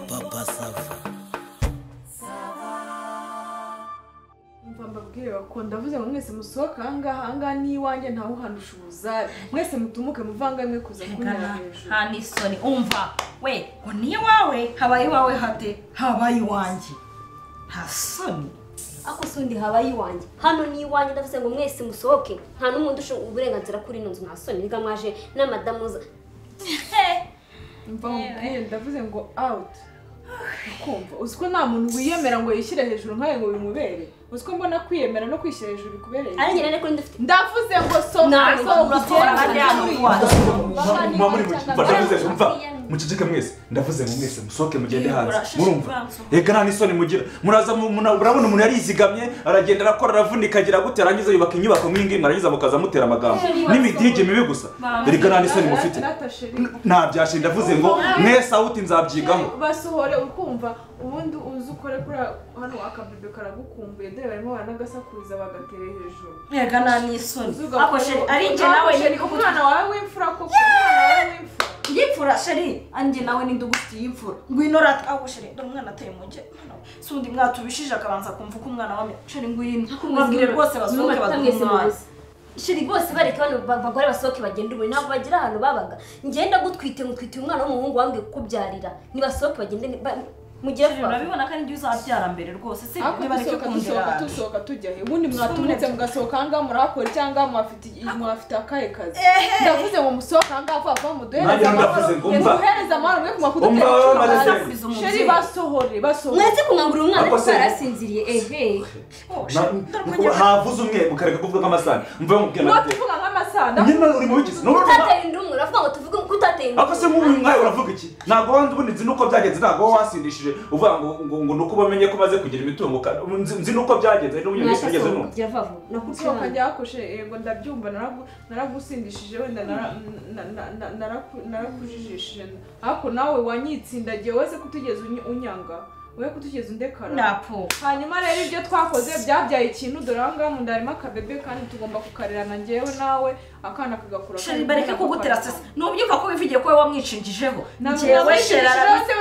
papa sava Mva mbabwire bakunda ndavuze ngo mwese musohoke ahangaha ahangaha ni iwanjye ntawe uhandusha ubuzari mwese mutumuke muvangamwe kuza kunyura hejuru nta n'isoni umva we ngo ni iwawe habaye iwawe hate habaye iwanjye nta soni ako si undi habaye iwanjye hano ni iwanjye ndavuze ngo mwese musohoke nta n'umuntu ushinzwe uburenganzira kuri ino nzu nta soni biga mwaje n'amadamu za mva mbabwire ndavuze ngo out ukumva uzi ko nta muntu wiyemera ngo yishyire hejuru nkawe ngo bimubere uzi ko mbona kwiyemera no kwishyira hejuru bikubereye ari njye rero kuri ndafite ndavuze ngo sohoka Nawe sohoka uratora kandi ugende. yamuha. mwa muri mva ndavuze ejo mva muceceke mwese ndavuze ngo mwese musohoke mugende hanze murumva reka nta n'isoni mugira muraza mu- muna- murabona umuntu yarizigamye aragenda arakora aravunika agira gute arangiza yubaka inyubako nk'iyi ngiyi mwarangiza mukaza mutera amagambo n'imidirige mibi gusa reka nta n'isoni mufite Nata sheri. ntabyashe ndavuze ngo mwese awuti nzabyigaho basohore ukumva ubundi uzi ukore kuri hano akabido karagukumbuye dore barimo baranagasakuza bagatera hejuru rega nta n'isoni Uzi ako ugakomeza- sheri ari njye nawe Sheri, umwana wawe w'imfura koko umwana wawe w'imfura yipfura sheri anjye nawe ninde ugufitiye imfura ngwino rata aho sheri dore umwana ateye mu nge si undi mwatubishije akabanza kumva uko umwana wamye sheri ngwino babwire rwose basohoke baduhe umwanya shiri bose bareka bano ba- bagore basohoke bagende ubu ntabwo bagira ahantu babaga ngenda gutwite ngutwitiye umwana w'umuhungu wambwiye kukubyarira nibasohoke bagende ni- ba- mugire Sheri, vuba urabibona ko ari njye uzabyara mbere rwose si ariko ntibareke dusohoka dusohoka kundera dusohoka tujya he ubundi mwatumutse mugasohoka ahangaha murahakora cyangwa mwafite mwafite akahe kazi ndavuze ngo musohoke ahangaha vuba vuba muduhereze Nanjye ndavuze ngo mva. muduhereze amahoro mwe kumva kudutera Umva, inshuro maze bazi. sekubiza umubyeyi. sheri basohore basohore mwese kumwambura umwana Ako ariko se- arasinziriye ehe Oh, Na- sheri, dore ko nukuba njye- havuze umwe mukareka kuvuga nk'amasahani mva mubwira niba nateka tuvuga nk'amasada nyine uri mubigize n'urumva utateye undi umwe uravuga ngo tuvuge ko utateye undi ako se nk'ubu nkawe uravuga iki ntabwo wandi ubundi nzi nuko byagenze ntabwo wowe wasindishije uvuga ngo ngo ngo nuko bamenye ko umaze kugira imitungo ka- nzi nzi nuko byagenze ari n'uburyo mwese mugeze mwashyasohoka n'ubu kugira vuba vuba nakubwiye gusohoka abana. njya hakoshe yego ndabyumva naragu- naragusindishije wenda nara- na- na- na- naraku- narakujijishije ariko nawe wanyitsindagiye wese kutugeza unyanga we kutugeza undekara napo hanyuma rero ibyo twakoze byabyaye ikintu dore aho ngaho mu nda harimo akabebe kandi tugomba kukarerana njyewe nawe akana kagakura sheri bareke kugutera sese nubyumva ko wivugiye ko wowe wamwishingijeho njyewe sheri arabifite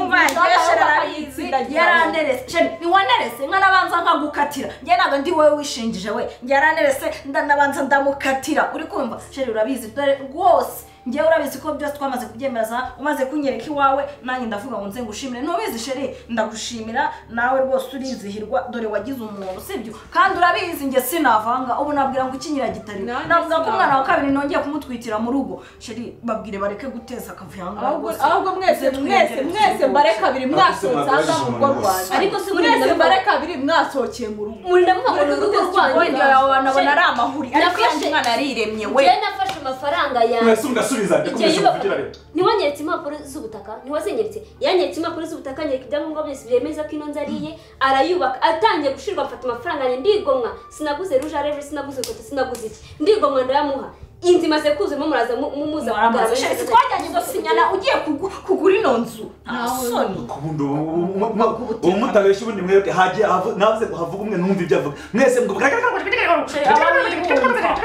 umva njyewe sheri arabizi ngewe yaranerese sheri niwanerese mwana abanza nkagukatira njye ntabwo ndi wowe wishingije we yaranerese ndanabanza ndamukatira uri kumva sheri urabizi dore rwose njyewe urabizi ko byose twamaze kubyemeza umaze kunyereka iwawe nanjye ndavuga ngo nze ngushimire ntubizi sheri ndagushimira nawe rwose urizihirwa dore wagize umuntu sibyo kandi urabizi njye sinavanga ubu nabwira ngo ikinyira gitari Nanjye navuga ko umwana wa sinavanga. kabiri nongeye kumutwitira mu rugo sheri babwire bareke guteza akavuyo ahangaha ahubwo rwose. ahubwo mwese Nze mwese twiyongere mwese twihuta. mbare kabiri mwasohotse Ariko ahangaha mu rugo sinabona rwanjye Ariko si uburenganzira mwese bwawe. mbare kabiri mwasohokeye mu rugo muri ndavuga ngo ni urugo rwanyu Ibyo yawe wanabona ari amahuri ariko Nafashe- yanjye umwana ariremye we njyewe nafashe amafaranga yanjye mwese mugasubiza njye Igihe kumvise yuba- muvugira leta ntiwanyeretse impapuro z'ubutaka ntiwazinyeretse yanyeretse impapuro z'ubutaka anyereka ibyangombwa byose byemeza ko ino nzu ari iye arayubaka atangiye gushirwa mfata amafaranga yanjye ndigomwa sinaguze ruje areve sinaguze ifoto sinaguze iki ndigomwa ndayamuha inzu imaze kuzamo muraza mu- mumuza Waramaze. kugaragaza- Sheri, twajyanye gusinyana ugiye kugu- kugura ino nzu nta Nawe- soni ku bundi ubu- ubu- ubu- ubu- ubu mutabeshya ubundi mwereke hagiye havu- navuze ngo havuga umwe numva ibyo avuga mwese mugubwa Sheri, abana biyumva.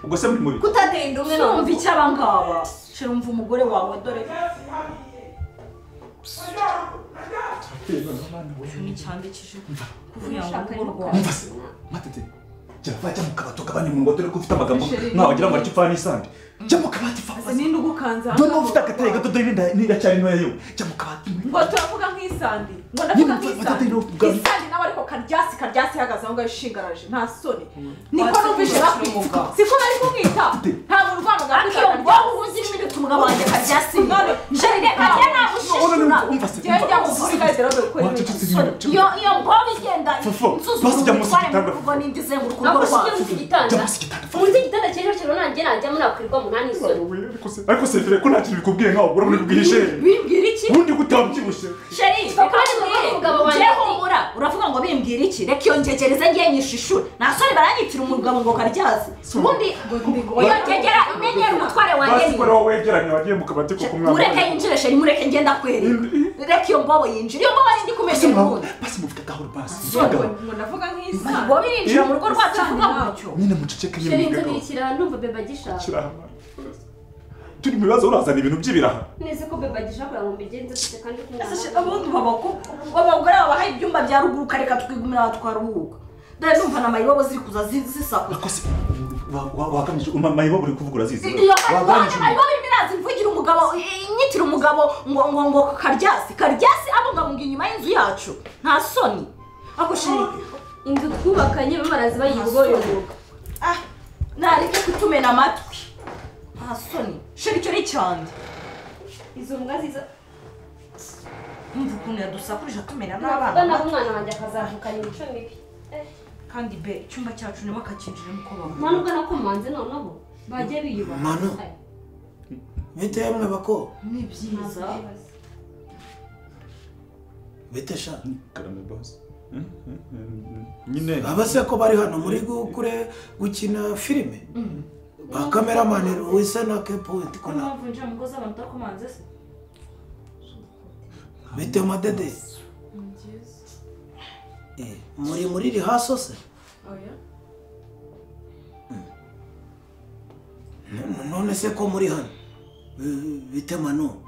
ubwo se muri mubi kutateye inda umwe Sumva n'undi iki aba ngaba sheri umva umugore wawe dore nticyandikije kuvuga ngo urugo rwawe mva se matete jya va jya mu kabati ugabanye mu ngo dore ko ufite amagambo Sheri, ntawe wagira ngo aricyo upfa n'isandi jya mu kabati fa Ese ninde ugukanze aha dore niba ufite agateye gato dore n'inda- n'iracyari ntoya yo jya mu kabati ngo turavuga nk'isandi ngo Nyine ndavuga mfata dino nk'isandi bwa- isandi nawe ariko karyasi karyasi ihagaze aho ngaho ishingaraje nta soni niko Watsi numvise kumwakira bakwita umugabo. siko bari kumwita nta muntu urwana ariko iyo ugakwitaranya bwonko uzi ibintu bituma umugabo wanjye akaryasima sheri reka njye nagushishura umva se njyewe njya umva. mu kuri kagera dore ko Wacecetse soni iyo iyo bwonko igenda Fofo, basi nsuzuma jya munsi umutware mu y'igitanda. rugo n'indi izenguruka urugo ntabwo ushingiye rwawe munsi y'igitanda munsi y'igitanda. munsi y'igitanda cy'ejo cy'ejo nanjye najyamo nakwirirwamo nta n'isoni ariko sefire ko nta kintu bikubwiye nkaho ubura muri bwije bimbwira iki ubundi gutabyibushye sheri Reka mbwire. njye humura uravuga ngo bimbwira iki reka iyo ngegereze ngiye nyishishura nta soni baranyitira umugabo ngo karyaze ubundi iyo ngegera imenyera umutware wanjye basi niyo ko rero wegeranye wagiye mu kabati koko mwana mureke yinjire sheri mureke ngenda akwereka reka iyo mbobo yinjira iyo mbobo nindi kumenya urukundo basi muvuga gahoro basi ngo ngo ndavuga nk'isandi mbobo irinjira mu rugo rwacu tuvuga gutyo nyine muceceke nyine sheri inzu muvuga gahoro biyishyira aha, ndumva bebe agishaka kirahama turi mu bibazo urazana ibintu by'ibiraha neza ko beba gishobora ngo mbigenze gute kandi ko ese shaka ubundi babako abagore babaha ibyumba bya ruguru kareka twigumira aho twaruhuka dore numva na mayibobo ziri kuza zi- zisakuza akoze wagamije mayibo buri kuvugura zizi iyo mayibobo wagamije irimo irazivugira umugabo inyitira umugabo ngo ngo ngo karyasi karyasi abungabunga inyuma y'inzu yacu nta soni ako sheri inzu twubakanye bamarazi bayigoyogoka ah nareke kutumena amatwi nta soni sheri icyo ni cyane izo mbwa ziza umva ukuntu yadusakurije atumena navuga n'abana nawe umwana wanjye akazavukana imico mibi kandi be icyumba cyacu nibo akakinjiramo uko nta babona nubwo nakomanze noneho bajye biyubaha Manu. Aye. mwite yemwe bako ni byiza bitesha karame basi nyine abase ko bari hano muri gukure gukina filime ba kameramani wisa na kepuwenti ko kona niyo mpamvu winjira mu ngo z'abantu utakomanze se bite madede ni byiza Eh, muri muri rihaso se oya N- none se ko muri hano Eh, bite manu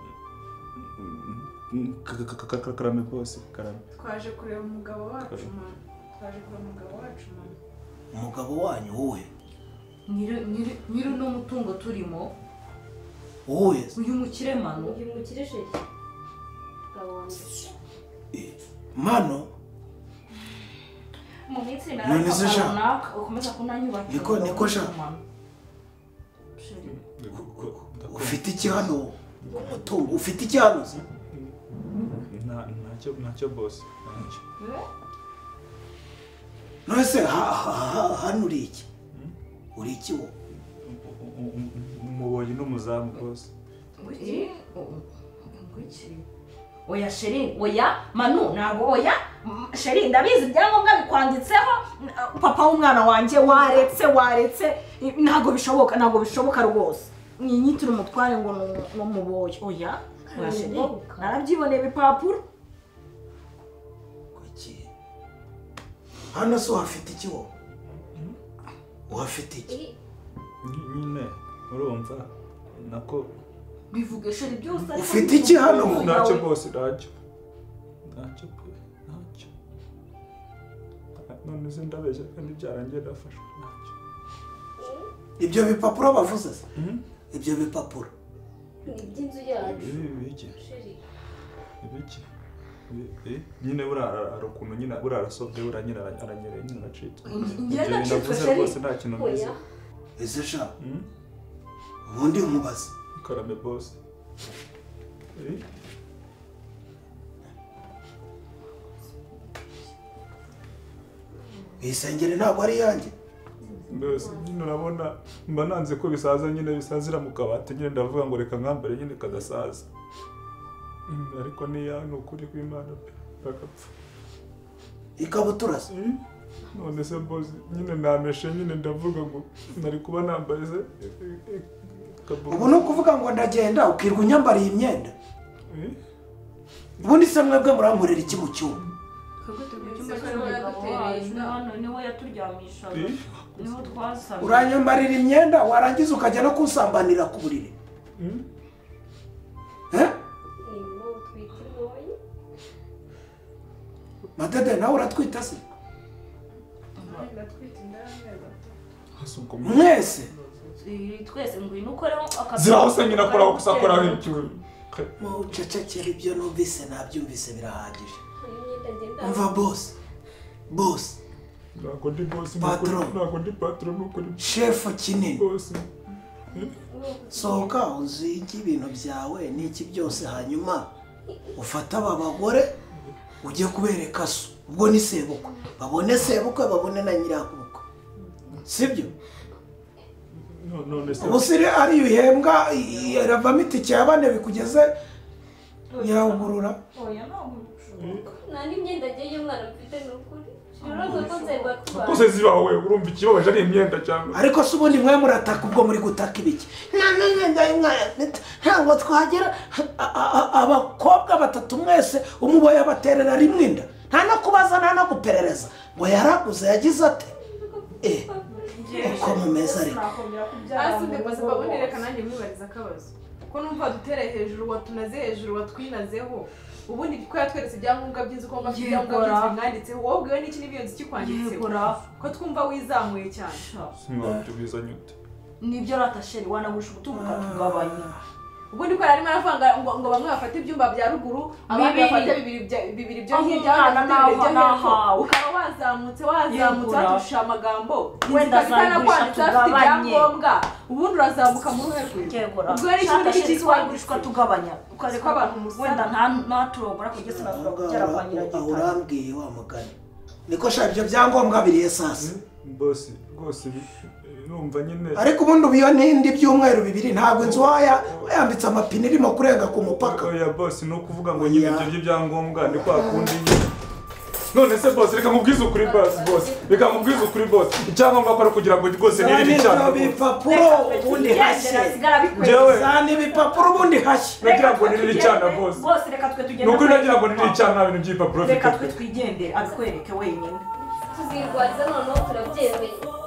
karame bose karame twaje kureba umugabo wacu mama twaje kureba umugabo wacu mama umugabo wanyu wowe nyiri nyiri- nyiri uno mutungo turimo wowe uyu mukiremano uyu mukire sheri Mugabo wanjye. Eh, mano mu minsi None se sha? runaka ukomeza kunanyubakira Niko- umugabo niko sha? w'ikiremano. Sheri, ufite iki hano umutungo ufite iki hano se ntacyo ntacyo bose ntacyo none se ha- ha- ha- hano uri iki uri iki wowe umuboyi n'umuzamu bose eh, o- ngwiki. oya sheri oya manu ntabwo oya M- sheri ndabizi ibyangombwa bikwanditseho n- papa w'umwana wanjye waretse waretse eh, ntabwo bishoboka ntabwo bishoboka rwose nyinyitire umutware ngo ni- ni umuboye oya oya sheri Ntamuboka. narabyiboneye ibipapuro kuki hano se uhafite iki wowe uhafite iki Eh, nyine urumva nako bivuge sheri byose ariko Ufite bivuge iki hano? umuntu ntacyo yawe. bose ntacyo ntacyo bose ntacyo none se ndabeshya kandi byarangiye ndafashwe ntacyo ibyo bipapuro bavuze se ibyo bipapuro ni iby'inzu yacu ibi biki sheri ibiki nyine buriya ara- hari ukuntu nyine buriya arasobye buriya nyine ara- aranyereye nyine aracitse njye ndacitswe navuze sheri. rwose nta kintu mbizi oya ese sha Mhm. ubundi umubaze karame bose Eh, isengeri ntabwo ari iyanjye mbese nyine urabona mba nanze ko bisaza nyine bisazira mu kabati nyine ndavuga ngo reka nkambare nyine kadasaza Mm, ariko niya ni ukuri kw'imana pe, kagapfa ikabutura se Eh, none se bosi nyine nameshe nyine ndavuga ngo nari kuba nambaye se eh, eh, kabutura. ubu ni ukuvuga ngo ndagenda ukirwa unyambariye imyenda Eh, ubundi se mwebwe murankorera iki mu cyumba twebwe turi mu cyumba Ese ko cy'umugabo yagutereye wacu inda? hano niwe yaturyamishaga Eh. niho twasaga uranyambarira imyenda warangiza ukajya no kunsambanira ku buriri Mm. Eh? ni wowe utwite wowe madede nawe uratwita se ndatwite inda y'amezi atatu hasuka umuntu mwese Eh, twese ngwino ukoreho akazi ziraho se nyina akora gusa akoraho icyuma mucecekere ibyo numvise nabyumvise birahagije hari imyenda ngenda umva bose bose ntabwo ndi bosi Patron. ntabwo ndi patoro n'ukuri shefu kinini bosi sohoka uzige ibintu byawe n'iki byose hanyuma ufate aba bagore ujye kubereka so ubwo ni sebukwe babone sebukwe babone na nyirakubukwe sibyo No- none se ubu siri ariyo uhembwa iravamo itike ya bane bikugeze nyirabugurura oya ntabwo bishoboka nta n'imyenda ngiye y'umwana mfite ni ukuri urabona ko nzego tubana kose ziba wowe urumva ikibabaje ari imyenda cyangwa ariko se ubundi mwe murataka ubwo muri gutaka ibiki Nta- nta- nta- nta- nta- ntabwo twagera a- a- a- abakobwa batatu mwese umuboye abaterera rimwe inda nta no kubaza nta no guperereza ngo yaraguze yagize ate Eh, uko mumeze ariko sinakongera kubyara hasi mu undi rugo bose babonere rwose. nanjye mubariza akabazo ko numva wadutereye hejuru watunaze hejuru watwinazeho ubundi ko yatweretse ibyangombwa by'inzu ko ngombwa afite ibyangombwa Yegora. by'inzu bimwanditseho wowe ubwiwe n'iki n'ibiyo kikwanditseho ko twumva wizamuye cyane mwabyo bizanye ute nibyo ratasheri wanagurisha umutungo ukatugabanya ubundi ko yari arimo aravanga ngo ngo bamwe bafate ibyumba bya ruguru abandi Bibiri. bafate bibiri bya- bibiri byo Aho hirya umwana abandi bafate bibiri byo n'aho- hepfo n'ahawe. ukaba wazamutse wazamutse Yegura. waturusha amagambo Wenda inzu ikaba azagurisha itanakwanditse afite tugabanye. ibyangombwa ubundi urazamuka mu ruhe rwe kegura ubwo yari ikibazo ratasheri cy'ikikwanditse wagurishwa tugabanya ukareka Ko abantu musana. wenda nta ntaturogora kugeza sinazura kugera kwa aho nyiragitare urambwiye wa mugani niko shaka ibyo byangombwa biri esase bose rwose numva nyine ariko ubundi ubu iyo n'indi byumweru bibiri ntabwo inzu waya wayambitse amapine irimo kurenga ku mupaka oya bose ni ukuvuga ngo Oya. nyine ibyo by'ibyangombwa ni kwa kundi nyine none se bose reka nkubwize ukuri basi bose reka nkubwize ukuri bose icyangombwa ko ari ukugira ngo rwose za nirire n'ibyo icyangombwa bipapuro ubundi hashye Njyewe- za n'ibipapuro ubundi hashye nagira ngo nirire icana bose bose reka twe ni tugende ukuri nagira ngo nirire icana nta bintu by'ibipapuro reka bifite twe twigendere abikwereke wenyine tuzirwariza noneho turabyemeye